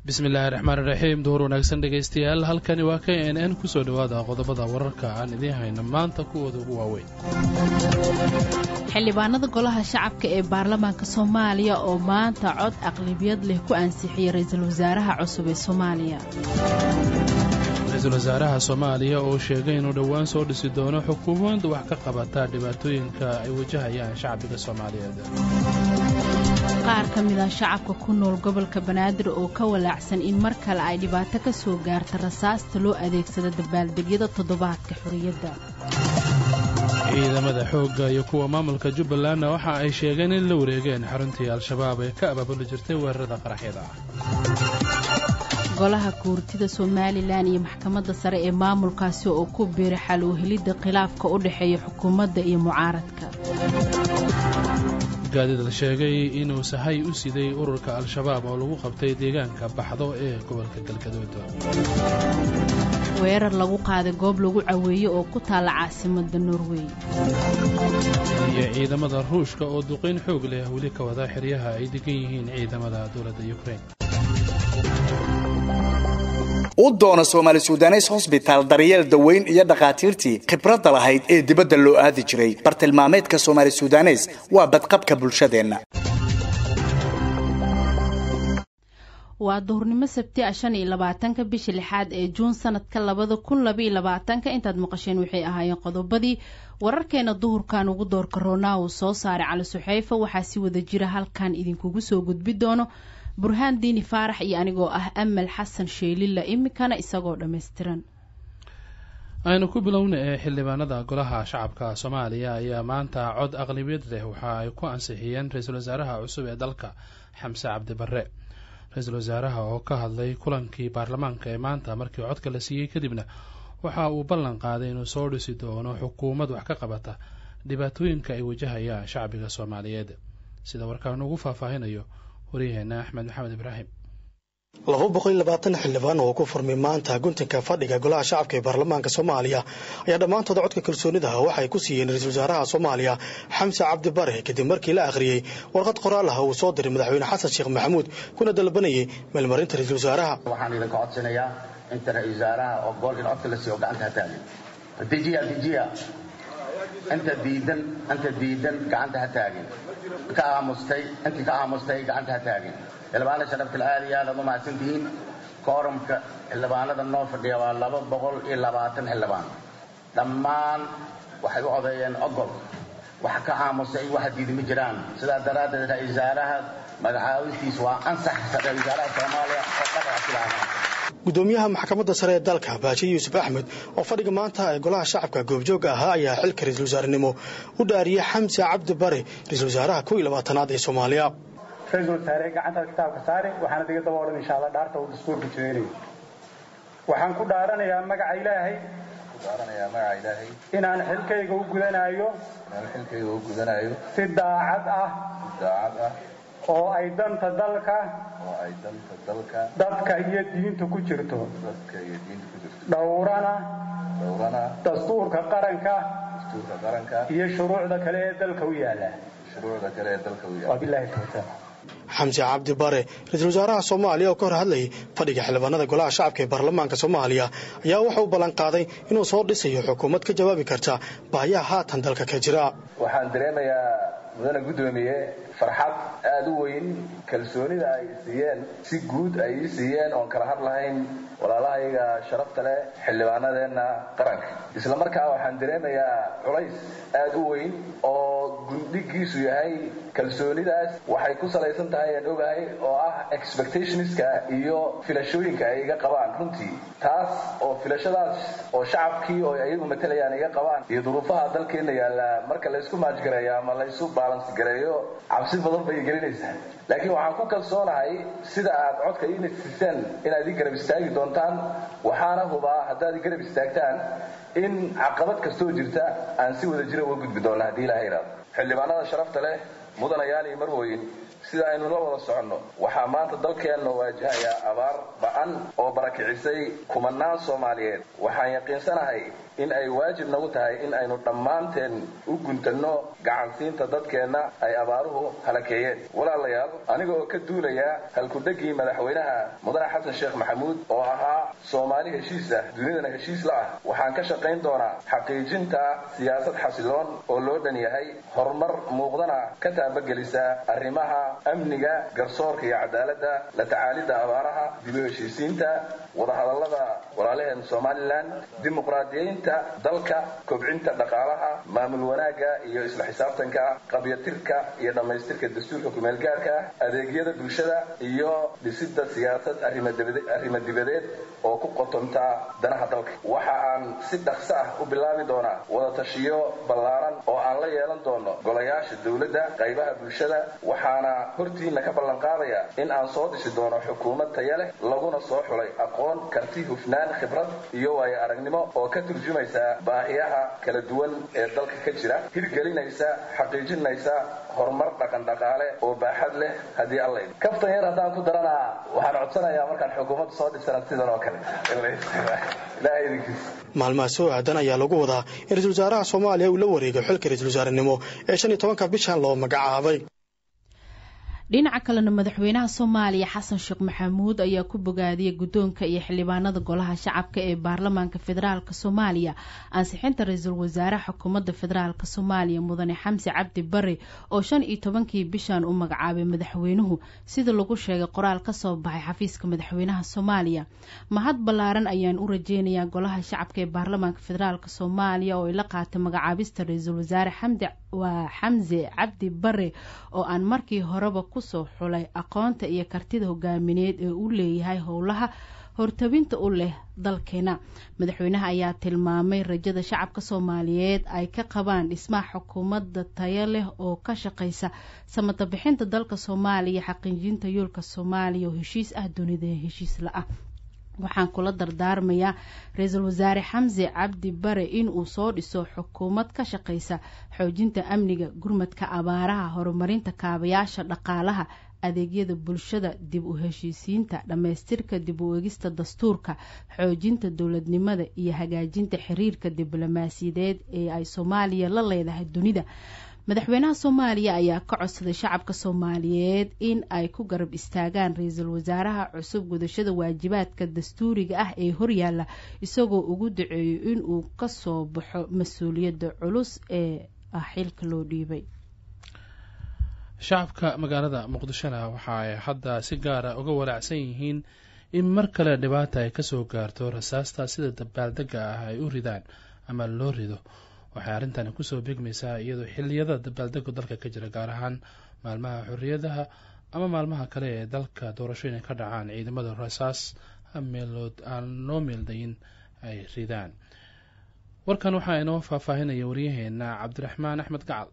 bismillaahi raxmaan iraxiim duhur wanaagsan dhegaystayaal halkani waa k n n kusoo dhowaada qodobada wararka aan idiin hayno maanta kuwooda ugu waaweyn xildhibaanada golaha shacabka ee baarlamaanka soomaaliya oo maanta cod aqlabiyad leh ku ansixiyey ra-iisul wasaaraha cusub ee soomaaliya ra-iisul wasaaraha soomaaliya oo sheegay inuu dhowaan soo dhisi doono xukuumadda wax ka qabata dhibaatooyinka ay wajahayaan shacbiga soomaaliyeed qaar ka mid ah shacabka ku nool gobolka banaadir oo ka walaacsan in mar kale ay dhibaato ka soo gaarta rasaasta loo adeegsado dabaaldegyada toddobaadka xorriyadda ciidamada xoogga iyo kuwa maamulka jubbalandna waxa ay sheegeen in la wareegeen xaruntii al-shabaab ee ka abaabuli jirtay weerarada qaraxyada ah golaha guurtida somalilan iyo maxkamadda sare ee maamulkaasi oo ku biiray xal u helidda khilaafka u dhexeeya xukuumadda iyo mucaaradka gaadid la sheegay inuu sahay u siday ururka al-shabaab oo lagu qabtay deegaanka baxdo ee gobolka galgaduud weerar lagu qaaday goob lagu caweeye oo ku taalla caasimadda norway iyo ciidamada ruushka oo duqayn xoog leh weli ka wada xeryaha ay degan yihiin ciidamada dowladda yukrain u doono soomaali sudanes hosbitaal daryeel daweyn iyo dhakhaatiirtii khibradda lahayd ee dibadda loo aadi jiray bartilmaameedka soomaali sudanes waa badqabka bulshadeenna waa duhurnimo sabti a shan iyo labaatanka bisha lixaad ee juun sanadka labada kun labaiyo labaatanka intaad maqasheen waxay ahaayeen qodobadii wararkeena duhurkan ugu doorka roonaa uu soo saaray cali suxeyfa waxaa si wada jira halkan idinkugu soo gudbi doono burhaan diini faarax iyo anigoo ah amal xasan sheelilla iminkana isagoo dhammaystiran aynu ku bilowna ee xildhibaanada golaha shacabka soomaaliya ayaa maanta cod aqlabiyad leh waxa ay ku ansixiyeen ra-iisul wasaaraha cusub ee dalka xamse cabdi barre ra-iisul wasaaraha oo ka hadlay kulankii baarlamaanka ee maanta markii codka la siiyey kadibna waxa uu ballan qaaday inuu soo dhisi doono xukuumad wax ka qabata dhibaatooyinka ay wajahayaan shacbiga soomaaliyeed sida warkaan ugu faahfaahinayo waryaheena axmed maxamed ibraahim laba boqol iyo labaatan xildhibaan oo ku furmay maanta guntanka fadhiga golaha shacabka ee baarlamaanka soomaaliya ayaa dhammaantooda codka kalsoonidaha waxay ku siiyeen ra-iisul wasaaraha soomaaliya xamse cabdi bare kadib markii la akhriyey warqad qoraal ah uu soo diray madaxweyne xasan sheekh maxamuud kuna dalbanayay meelmarinta ra-iisul wasaaraha waxaan idinka codsanayaa inta ra-isul wasaaraha oo gool in codka la siiyo gacanta ha taagin dejiya dejiya inta diidan inta diidan gacanta ha taagin ka aamustay intii ka aamustay gacanta ha taagin xildhibaana sharafta aaliya aad u mahadsantihiin koorumka xildhibaanada noo fadhiya waa laba boqol iyo labaatan xildhibaan dhammaan waxay u codeeyeen ogol wax ka aamusay waxa diidi ma jiraan sidaa daraaddeed ra-isul wasaaraha magacaabistiis waa ansax ra-isul wasaaraha soomaaliya oo qadaca silaama gudoomiyaha maxkamadda sare ee dalka baaji yuusuf axmed oo fadhiga maanta ee golaha shacabka goobjooga ahaa ayaa xilka ra-iisul wasaarenimo u dhaariyey xamse cabdi bare ra-iisul wasaaraha kow iyo labaatanaad ee soomaaliya ra-iisul wasaare gacantaad kitaabka saare waxaana diga daba odhan insha alla dhaarta uu dastuurka jeedinayo waxaan ku dhaaranayaa magaca ilaahay inaan xilkayga u gudanayo si daacad ah oo ay danta dalka dadka iyo diinta ku jirto dhowrana dastuurka qaranka iyo shuruucda kale ee dalka u yaala xamse cabdi bare ra-iisul wasaaraha soomaaliya oo ka hor hadlayay fadhiga xildhibaanada golaha shacabka ee baarlamaanka soomaaliya ayaa waxa uu ballan qaaday inuu soo dhisayo xukuumad ka jawaabi karta baahiyaha haatan dalka ka jira waxaan dareemayaa mudane guddoomiye farxad aada u weyn kalsoonida ay siiyeen si guud ay ii siiyeen oon kala had lahayn walaalahayaga sharafta leh xildhibaanadeenna qaranka isla markaa waxaan dareemayaa culays aada u weyn oo gundhigiisu yahay kalsoonidaas waxay ku salaysan tahay aan ogahay oo ah expectationska iyo filashooyinka ay iga qabaan runtii taas oo filashadaas oo shacabkii oo iyagu matalayaan iga qabaan iyo duruufaha dalkeenna yaalla marka laysku maajgareeyo ama laysu balans gareeyo cabsi badan bay gelinaysaa laakiin waxaan ku kalsoonahay sida aad codka ii nasiiseen inaad ii garab istaagi doontaan waxaana hubaa haddaad ii garab istaagtaan in caqabad kastoo jirta aan si wada jira uga gudbi doonna haddii ilaha iraado xildhibaanada sharafta leh mudanayaal iyo marwooyin sida aynu la wada soconno waxaa maanta dalkeenna waajahayaa abaar ba-an oo barakicisay kumanaan soomaaliyeed waxaan yaqiinsanahay in ay waajib nagu tahay in aynu dhammaanteen u guntanno gacansiinta dadkeenna ay abaaruhu halakeeyeen walaalayaal anigoo ka duulaya halkudhegii madaxweynaha mudane xasan sheekh maxamuud oo ahaa soomaali heshiis ah dunidana heshiis la ah waxaan ka shaqayn doonaa xaqiijinta siyaasad xasiloon oo loo dhan yahay horumar muuqdana ka taabagelisa arrimaha amniga garsoorka iyo cadaaladda la tacaalidda abaaraha dib u heshiisiinta wadahadallada walaalaheen somalilan dimuqraadiyeynta dalka kobcinta dhaqaalaha maamul wanaagga iyo isla xisaabtanka qabyatirka iyo dhammaystirka dastuurka kumeelgaarka adeegyada bulshada iyo dhisidda siyaasad arrimo dibadeed oo ku qotonta danaha dalka waxa aan si dhaqso ah u bilaabi doonaa wadatashiyo ballaaran oo aan la yeelan doono golayaasha dowladda qaybaha bulshada waxaana hortiina ka ballan qaadaya in aan soo dhisi doono xukuumad taya leh laguna soo xulay aqoon karti hufnaan khibrad iyo waayo aragnimo oo ka turjumaysa baahiyaha kala duwan ee dalka ka jira hirgelinaysa xaqiijinaysa horumar dhaqan dhaqaale oo baaxad leh haddii alla kaftan yar haddaan ku daranaa waxaan codsanayaa markaan xukuumadda soo dhisana sidan oo kale ilahay idinkiis maalmaha soo aadan ayaa lagu wadaa in ra-isul wasaaraha soomaaliya uu la wareego xilka ra-isul wasaarenimo ee shan iyo tobanka bishan loo magacaabay dhinaca kalena madaxweynaha soomaaliya xasan sheekh maxamuud ayaa ku bogaadiyey guddoonka iyo xildhibaanada golaha shacabka ee baarlamaanka federaalk soomaaliya ansixinta ra-iisul wasaaraha xukuumadda federaalk soomaaliya mudane xamsi cabdi bare oo shan iyo tobankii bishan u magacaabay madaxweynuhu sida lagu sheegay qoraal kasoo baxay xafiiska madaxweynaha soomaaliya mahad ballaaran ayaan u rajeynayaa golaha shacabka ee baarlamaanka federaalk soomaaliya oo ay la qaatay magacaabista ra-iisul wasaare xamdi waa xamse cabdi bare oo aan markii horeba kusoo xulay aqoonta iyo kartida hogaamineed ee uu leeyahay howlaha hortabinta u leh dalkeena madaxweynaha ayaa tilmaamay rajada shacabka soomaaliyeed ay ka qabaan dhismaha xukuumadda tayo leh oo ka shaqeysa samata bixinta dalka soomaaliya xaqiijinta yoolka soomaaliya oo heshiis ah dunida heshiis la-ah waxaan kula dardaarmayaa ra-iisul wasaare xamse cabdi bare in uu soo dhiso xukuumad ka shaqeysa xoojinta amniga gurmadka abaaraha horumarinta kaabayaasha dhaqaalaha adeegyada bulshada dib u heshiisiinta dhammaystirka dib u egista dastuurka xoojinta dowladnimada iyo hagaajinta xiriirka diblomaasiyadeed ee ay soomaaliya la leedahay dunida madaxweynaha soomaaliya ayaa ka codsaday shacabka soomaaliyeed in ay ku garab istaagaan ra-iisul wasaaraha cusub gudashada waajibaadka dastuuriga ah ee horyaala isagoo ugu duceeyo inuu kasoo baxo mas-uuliyadda culus ee ah xilka loo dhiibay shacabka magaalada muqdishona waxa ay hadda si gaara uga walaacsan yihiin in mar kale dhibaata ay kasoo gaarto rasaasta sida dabaaldega ah ay u ridaan ama loo rido waxay arrintani kusoo beegmaysaa iyadoo xiliyada dabaaldegu dalka ka jira gaar ahaan maalmaha xorriyadaha ama maalmaha kale ee dalka doorashooyin ka dhacaan ciidamada rasaas meelood aan loo meeldayin ay ridaan warkan waxaa inoo faahfaahinaya waryaheena cabdiraxmaan axmed gacal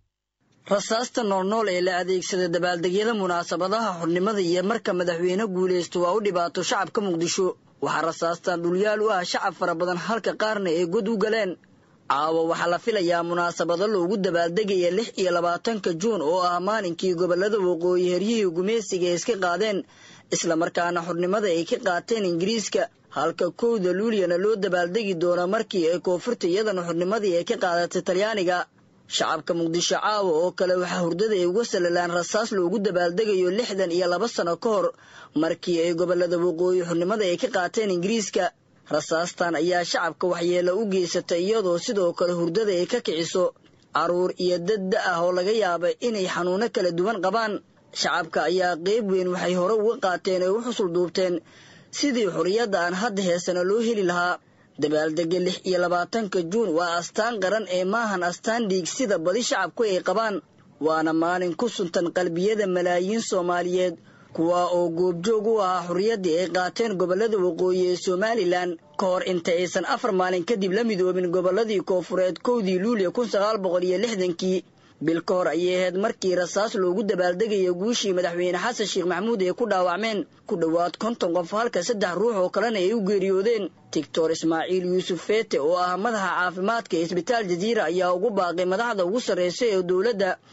rasaasta noolnool ee la adeegsada dabaaldegyada munaasabadaha xornimada iyo marka madaxweyne guulaysto waa u dhibaato shacabka muqdisho waxaa rasaastan dhulyaal u ah shacab fara badan halka qaarna ay god u galeen caawa waxaa la filayaa munaasabado loogu dabaaldegaya lix iyo labaatanka juun oo ah maalinkii gobollada waqooyi heryihii gumeysiga ay iska qaadeen islamarkaana xornimada ay ka qaateen ingiriiska halka kowda luuliyana loo dabaaldegi doono markii ay koonfurta iyadana xornimadii ay ka qaadatay talyaaniga shacabka muqdisho caawa oo kale waxaa hurdada ay uga salalaan rasaas loogu dabaaldegayo lixdan iyo laba sano ka hor markii ay gobollada waqooyi xornimada ay ka qaateen ingiriiska rasaastan ayaa shacabka waxyeelo u geysatay iyadoo sidoo kale hurdada ay ka kiciso carruur iyo dad da ah oo laga yaaba inay xanuuno kala duwan qabaan shacabka ayaa qeyb weyn waxay hore uga qaateen ay u xusul duubteen sidii xorriyadda aan hadda heesana loo heli lahaa dabaaldega lix iyo labaatanka juun waa astaan qaran ee maahan astaan dhiig sida badi shacabku ay qabaan waana maalin ku suntan qalbiyada malaayiin soomaaliyeed kuwa oo goobjoog u ahaa xorriyaddii ay qaateen gobollada waqooyi ee somalilan ka hor inta aysan afar maalin kadib la midoobin gobolladii koofureed kowdii luuliya kun sagaal boqol iyo lixdankii bil ka hor ayay ahayd markii rasaas loogu dabaaldegaya guushii madaxweyne xasan sheekh maxamuud ay ku dhaawacmeen ku dhowaad konton qof halka saddex ruux oo kalena ay u geeriyoodeen doctor ismaaciil yuusuf feete oo ah madaxa caafimaadka ee isbitaal jaziira ayaa ugu baaqay madaxda ugu sarreysa ee dowladda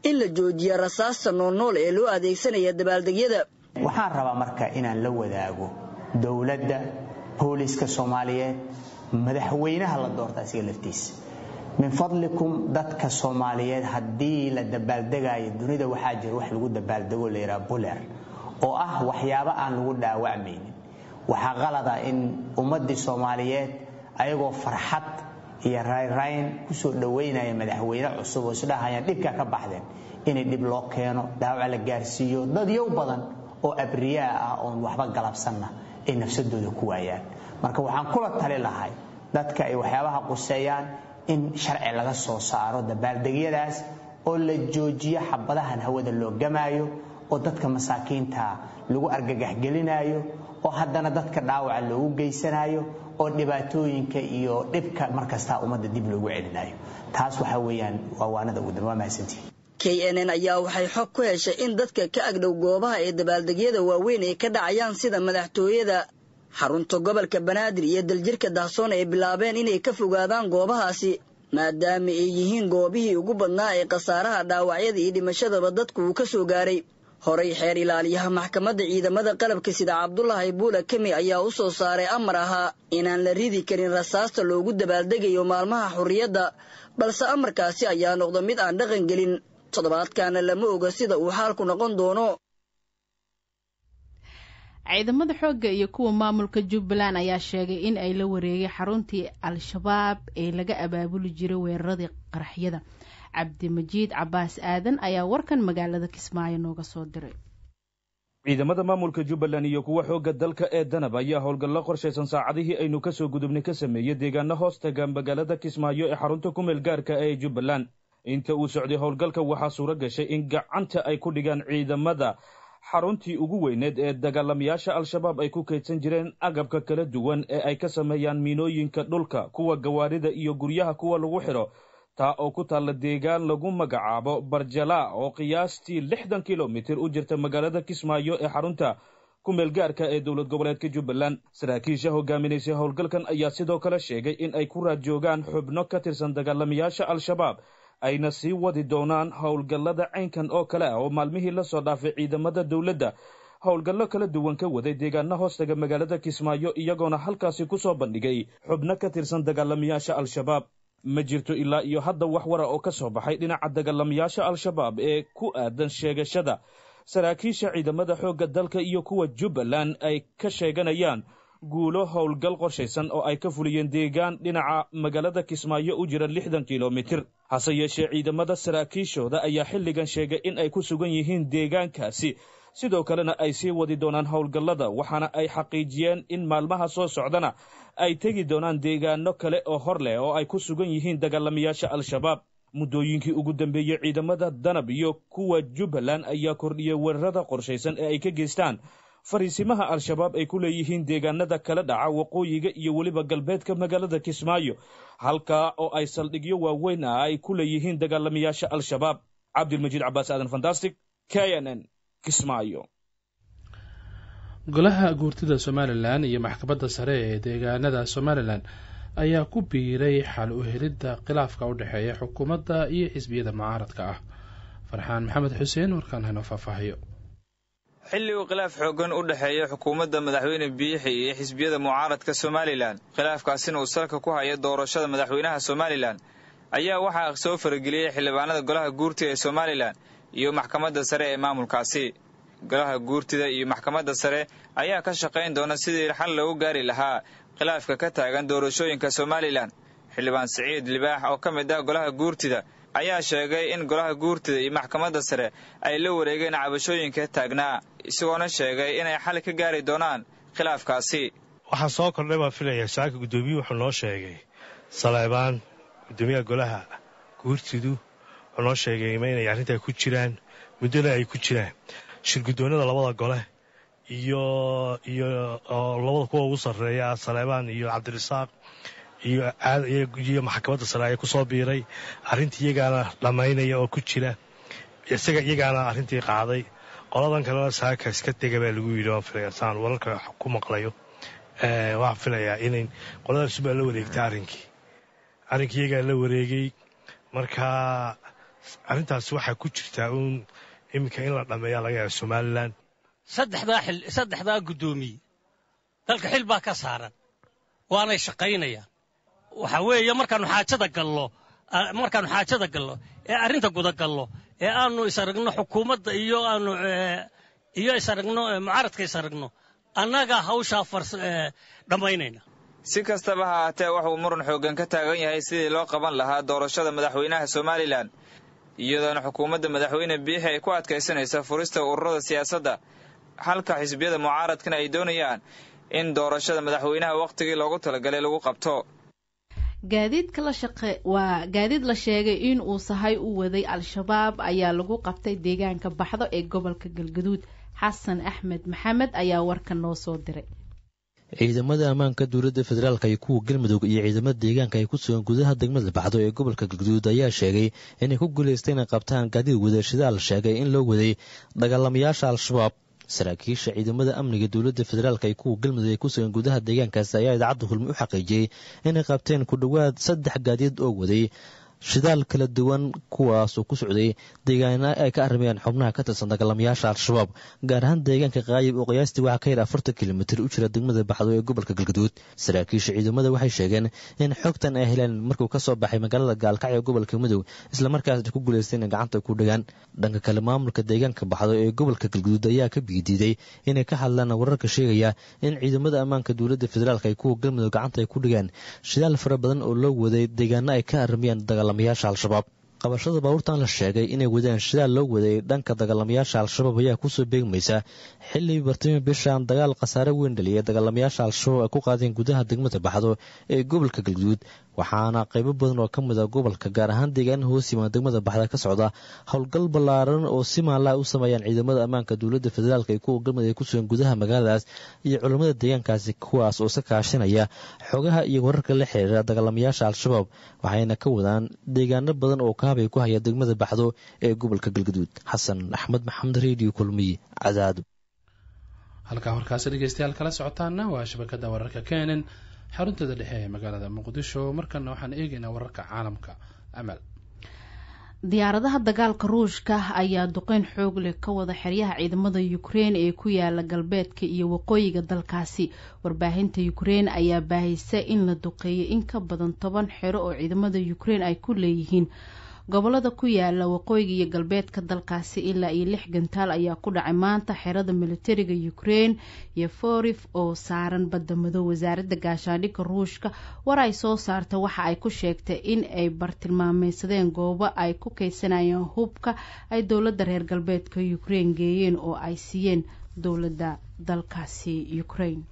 in la joojiya rasaasta noolnool ee loo adeegsanaya dabaaldegyada waxaan rabaa marka inaan la wadaago dowladda booliiska soomaaliyeed madaxweynaha la doorta asiga laftiisa min fadlikum dadka soomaaliyeed haddii la dabaaldegayo dunida waxaa jira wax lagu dabaaldego la yidhaha buler oo ah waxyaabo aan lagu dhaawacmaynin waxaa qalada in ummaddii soomaaliyeed ayagoo farxad iyo rayrayn kusoo dhowaynaya madaxweyne cusub oo isdhahayaan dhibkaa ka baxdeen inay dhib loo keeno dhaawac la gaarsiiyo dad yow badan oo abriyaa ah oon waxba galabsanna ay nafsadooda ku waayaan marka waxaan kula tali lahay dadka ay waxyaabaha quseeyaan in sharci laga soo saaro dabaaldegyadaas oo la joojiyo xabadahan hawada loo gamaayo oo dadka masaakiinta lagu argagaxgelinayo oo haddana dadka dhaawaca loogu geysanayo oo dhibaatooyinka iyo dhibka markastaa ummadda dib loogu celinayo taas waxa weeyaan waa waanada ugu dambe waa mahadsantihin k n n ayaa waxay xog ku heshay in dadka ka agdhow goobaha ee dabaaldegyada waaweyn ay ka dhacayaan sida madaxtooyada xarunta gobolka banaadir iyo daljirka dahsoon ay bilaabeen inay ka fogaadaan goobahaasi maadaama ay yihiin goobihii ugu badnaa ee khasaaraha dhaawacyada iyo dhimashadaba dadku uu ka soo gaaray horay xeer ilaaliyaha maxkamadda ciidamada qalabka sida cabdulaahi buula kemi ayaa u soo saaray amar ahaa inaan la ridi karin rasaasta loogu dabaaldegayo maalmaha xurriyadda balse amarkaasi ayaa noqda mid aan dhaqan gelin toddobaadkaana lama oga sida uu xaalku noqon doono ciidamada xoogga iyo kuwa maamulka jubbaland ayaa sheegay in ay la wareegay xaruntii al-shabaab ee laga abaabuli jiray weeraradii qaraxyada cabdimajiid cabaas aadan ayaa warkan magaalada kismaayo nooga soo diray ciidamada maamulka jubbaland iyo kuwa xoogga dalka ee danab ayaa howlgallo qorshaysan saacadihii aynu ka soo gudubnay ka sameeyey deegaano hoos taga magaalada kismaayo ee xarunta ku meel gaarka ee jubbaland inta uu socday howlgalka waxaa suuro gashay in gacanta ay ku dhigaan ciidamada xaruntii ugu weyneed ee dagaalamayaasha al-shabaab ay ku kaydsan jireen agabka kala duwan ee ay ka sameeyaan miinooyinka dhulka kuwa gawaarida iyo guryaha kuwa lagu xidho taa oo ku taalla deegaan lagu magacaabo barjala oo qiyaastii lixdan kilomitir u jirta magaalada kismaayo ee xarunta ku meel gaarka ee dowlad goboleedka jubbaland saraakiisha hogaaminaysay howlgalkan ayaa sidoo kale sheegay in ay ku raad joogaan xubno ka tirsan dagaalamayaasha al-shabaab ayna sii wadi doonaan howlgallada caynkan oo kale ah oo maalmihii la soo dhaafay ciidamada dowladda howlgallo kala duwan ka waday deegaano hoostaga magaalada kismaayo iyagoona halkaasi ku soo bandhigay xubno ka tirsan dagaalamayaasha al-shabaab ma jirto ilaa iyo hadda wax wara oo ka soo baxay dhinaca dagaalamayaasha al-shabaab ee ku aadan sheegashada saraakiisha ciidamada xoogga dalka iyo kuwa jubbaland ay ka sheeganayaan guulo howlgal qorshaysan oo ay ka fuliyeen deegaan dhinaca magaalada kismaayo u jira lixdan kilomitir hase yeeshee ciidamada saraakiishooda ayaa xilligan sheegay in ay ku sugan yihiin deegaankaasi sidoo kalena ay sii wadi doonaan howlgallada waxaana ay xaqiijiyeen in maalmaha soo socdana ay tegi doonaan deegaano kale oo hor leh oo ay ku sugan yihiin dagaalamayaasha al-shabaab muddooyinkii ugu dambeeyey ciidamada danab iyo kuwa jubbaland ayaa kordhiyey weerarada qorshaysan ee ay ka geystaan fariisimaha al-shabaab ay ku leeyihiin deegaanada kala dhaca waqooyiga iyo weliba galbeedka magaalada kismaayo halkaa oo ay saldhigyo waaweyn ah ay ku leeyihiin dagaalamayaasha al-shabaab cabdilmajiid cabaas aadan fantastic k n n kismaayo golaha guurtida somalilan iyo maxkamadda sare ee deegaanada somalilan ayaa ku biiray xal u helidda khilaafka u dhexeeya xukuumadda iyo xisbiyada mucaaradka ah farxaan maxamed xuseen warkaan haynoo faahfaahiyo xilli uu khilaaf xooggan u dhexeeya xukuumadda madaxweyne biixi iyo xisbiyada mucaaradka somalilan khilaafkaasina uu salka ku haya doorashada madaxweynaha somalilan ayaa waxaa soo farageliyey xildhibaanada golaha guurtida ee somalilan iyo maxkamadda sare ee maamulkaasi golaha guurtida iyo maxkamadda sare ayaa ka shaqayn doona sidii xal loogu gaari lahaa khilaafka ka taagan doorashooyinka somalilan xildhibaan siciid libaax oo ka mid ah golaha guurtida ayaa sheegay in golaha guurtida iyo maxkamadda sare ay la wareegeen cabashooyinka taagnaa isagoona sheegay inay xal ka gaari doonaan khilaafkaasi waxaa soo kordhay baan filayaa saaka guddoomiyuhu wuxuu noo sheegay saleebaan guddoomiyaha golaha guurtidu wuxuu noo sheegay ma inay arrintaa ku jiraan muddona ay ku jiraan shirguddoonnada labada gole iyo iyo labada kuwa ugu sarreeya saleebaan iyo cabdirasaaq iyo maxkamadda sare ayaa ku soo biiray arrintii iyagaana dhammaynaya oo ku jira isaga iyagaana arrintii qaaday qoladan kalena saaka iska dega baa lagu yidhi waan filaya saan wararka ku maqlayo waxaan filayaa inay qoladaas baa la wareegtay arrinkii arrinkii iyagaa la wareegay markaa arrintaas waxaa ku jirtaa uun iminka in la dhammeeyaa laga yaaba somalilan saddexdaa guddoomiye dalka xil baa ka saaran waanay shaqaynayaan waxa weeye markaannu xaajada gallo markaannu xaajada gallo ee arrinta gudagallo ee aannu isaragno xukuumadda iyo aanu iyo isaragno mucaaradka isaragno annagaa hawshaa dhammaynayna si kastaba ha ahaatee waxuu muran xooggan ka taagan yahay sidii loo qaban lahaa doorashada madaxweynaha somalilan iyadoona xukuumadda madaxweyne biixi ay ku adkaysanaysa furista ururada siyaasadda halka xisbiyada mucaaradkana ay doonayaan in doorashada madaxweynaha wakhtigii loogu talagalay lagu qabto gaadiidka la shaqe waa gaadiid la sheegay in uu sahay u waday al-shabaab ayaa lagu qabtay deegaanka baxdo ee gobolka galgaduud xasan axmed maxamed ayaa warka noo soo diray ciidamada ammaanka dowladda federaalk iyo kuwa galmudug iyo ciidamada deegaanka ay ku sugan gudaha degmada baxdo ee gobolka galgaduud ayaa sheegay inay ku guulaysteen inay qabtaan gaadiid wadashidaal sheegay in loo waday dagaalamayaasha al-shabaab saraakiisha ciidamada amniga dowladda federaalk iyo kuwa galmudug ee ku sugan gudaha deegaankaasi ayaa idaacadda hulmi u xaqiijiyey inay qabteen ku dhowaad saddex gaadiid oo waday shidaal kala duwan kuwaasoo ku socday deegaana ay ka arrimayaan xubnaha ka tirsan dagaalamayaasha al-shabaab gaar ahaan deegaanka qaayib oo qiyaastii waxaa ka yar afartan kilomitir u jira degmada baxdo ee gobolka galgaduud saraakiisha ciidamada waxay sheegeen in xogtan ay heleen markuu ka soo baxay magaalada gaalkacyo ee gobolka mudug islamarkaasna ku guulaystay inay gacanta ku dhagaan dhanka kale maamulka deegaanka baxdo ee gobolka galgaduud ayaa ka biidiiday inay ka hadlaan wararka sheegaya in ciidamada ammaanka dowladda federaalk ay kuwa galmudug gacanta ay ku dhigaan shidaal fara badan oo loo waday deegaano ay ka arrimayaan dagaalamayaasha al-shabaab qabashada baabuurtan la sheegay inay wadaan shidaal loo waday dhanka dagaalamayaasha al-shabaab ayaa kusoo beegmaysa xilli bartami bishan dagaal khasaare weyn dhaliyay dagaalamayaasha al-shabaab ay ku qaadeen gudaha degmada baxdo ee gobolka galguduud waxaana qaybo badan oo ka mid a gobolka gaar ahaan deegaanaha hoos yimaan degmada baxda ka socda howlgal ballaaran oo si maanlaa u sameeyaan ciidamada ammaanka dowladda federaalk iyo kuwa galmudug ay ku sugan gudaha magaaladaas iyo culammada deegaankaasi kuwaas oo iska kaashanaya xogaha iyo wararka la xiriira dagaalamayaasha al-shabaab waxayna ka wadaan deegaano badan oo kaabay ku haya degmada baxdo ee gobolka galgaduud xasan axmed maxamed redio kulmiy cadaado halkaa warkaasi dhegeystayaal kala socotaana waa shabakada wararka kenen xarunteeda dhexe ee magaalada muqdisho markana waxaan eegaynaa wararka caalamka amal diyaaradaha dagaalka ruushka ayaa duqeyn xoog leh ka wada xeryaha ciidamada ukrein ee ku yaala galbeedka iyo waqooyiga dalkaasi warbaahinta ukrein ayaa baahisa in la duqeeyay in ka badan toban xero oo ciidamada ukrein ay ku leeyihiin gobolada ku yaala waqooyiga iyo galbeedka dalkaasi ilaa iyo lix gantaal ayaa ku dhacay maanta xerada militariga ukrein iyo forif oo saaran badda madow wasaaradda gaashaandhigga ruushka war ay soo saarta waxa ay ku sheegtay in ay bartilmaameysadeen goobo ay ku keysanayeen hubka ay dowladda reer galbeedka ukrein geeyeen oo ay siiyeen dowladda dalkaasi ukrein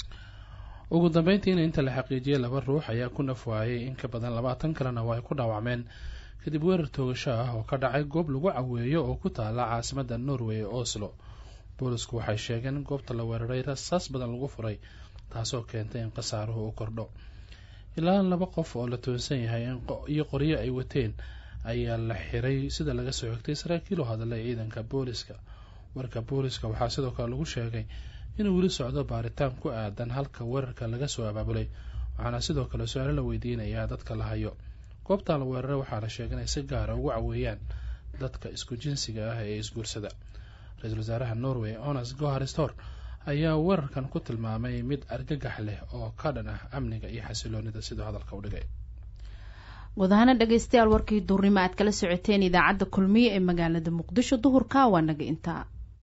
ugu dambeyntiina inta la xaqiijiyay laba ruux ayaa ku nafwaayay in ka badan labaatan kalena waa ay ku dhaawacmeen kadib weerar toogasho ah oo ka dhacay goob lagu caweeyo oo ku taala caasimada norway ee oslo boolisku waxay sheegeen in goobta la weeraray rasaas badan lagu furay taasoo keentay in khasaaruhu u kordho ilaa laba qof oo la toonsan yahay iyo qoryo ay wateen ayaa la xiray sida laga soo xigtay saraakiil oo hadalay ciidanka booliska warka booliska waxaa sidoo kale lagu sheegay inuu weli socdo baaritaan ku aadan halka weerarka laga soo abaabulay waxaana sidoo kale su-aalo la weydiinayaa dadka la hayo goobtaa la weeraray waxaa la sheegay inay si gaara ugu caweeyaan dadka isku jinsiga ah ee isguursada ra-iisul wasaaraha norway onas goharistor ayaa weerarkan ku tilmaamay mid argagax leh oo ka dhan ah amniga iyo xasiloonida siduu hadalka u dhigay gudahaana dhegeystayaal warkii duurnimo aad kala socoteen idaacadda kulmiye ee magaalada muqdisho duhurka waa naga intaa